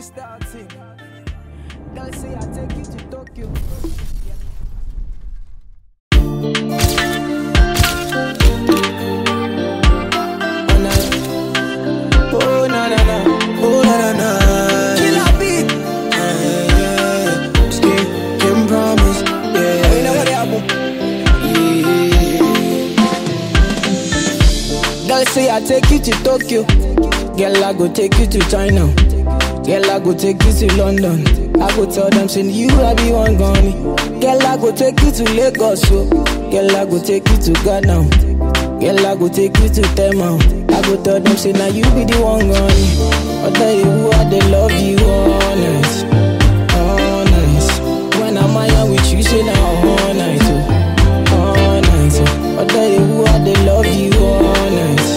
starting. Girl say I take you to Tokyo. Oh na na na, oh na na na. Killer beat. Yeah, yeah. Skin can promise. Yeah, you know what happen. Yeah. Girl say I take you to Tokyo. Girl I go take you to China. Girl I go take you to London. I go tell them say you I be one gone. Girl I go take you to Lagos. So. Girl I go take you to Ghana. Girl, I go take you to Tema. I go tell them, say, now you be the one gone. I tell you who I they love you, honest. Honest. When I'm out with you, say, now all night, oh. All night, oh. I tell you who I they love you, honest.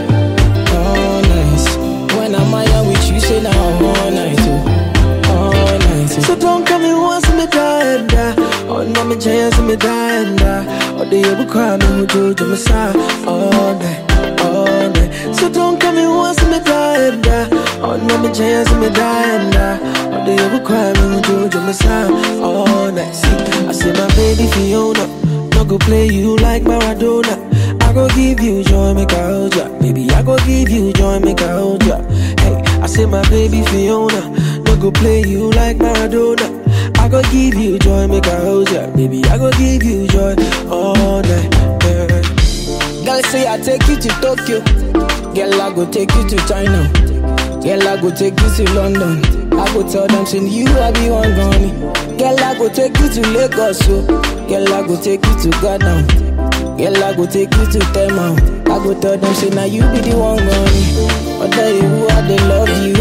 Honest. When I'm out with you, say, now all night, oh. All night, oh. So don't come me once me die and die. Oh, no me chance me die and die. Oh, they ever cry me who do to me side all night, all night. So don't come me once me die and die. Oh, no me chance me die and die. Oh, they ever cry me who do to me side all night. See, I say my baby Fiona, no go play you like Maradona. I go give you joy, make I hold ya. Baby, I go give you joy, make I hold ya. Hey, I say my baby Fiona, no go play you like Maradona. I go give you joy, make I hold ya. Baby, I go give you joy all night. Yeah. Girl say I take you to Tokyo. Girl I go take you to China. Girl I go take you to London. I go tell them say you I be one gone. Girl I go take you to Lagos. So. Girl I go take you to Ghana. Girl I go take you to Tema. I go tell them say now you be the one gone. I tell you who I they love you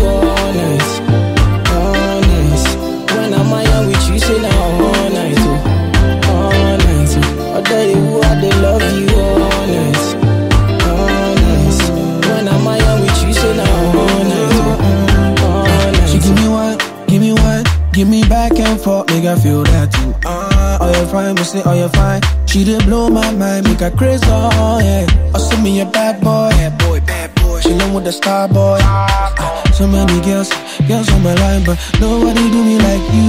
honest. Honest. When I'm out with you say now all night. Oh. All night. Oh. I tell you who I they love you honest. Honest. When I'm out with you say now all night. Oh. All night. She give me one, give me one, give me back and forth, make I feel that too. Ah, oh you fine, me say oh you fine. She did blow my mind, make her crazy, oh yeah. Oh send me a bad boy, bad boy, bad boy. She with the star boy. Ah, so many girls, girls on my line, but nobody do me like you,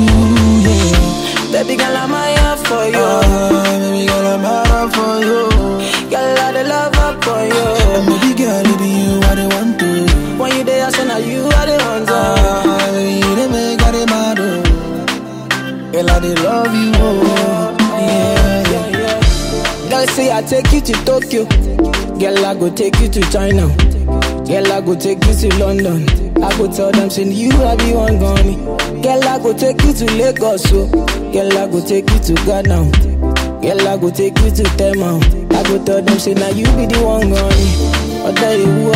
yeah. Baby girl, I'm out for you. Ah, baby girl, I'm out for you. Girl, I the love up for And you. baby girl, it be you I the want to. When you there, I say now you are the one. to. Ah, baby, you the make I the mad, oh. Girl, I the love you, oh. Yeah, yeah. Girl say I take you to Tokyo. Girl I go take you to China. Girl I go take you to London. I go tell them say you I be one gone. Girl I go take you to Lagos. So. Girl I go take you to Ghana. Girl I go take you to Tema. I go tell them say now you be the one gone. I tell you who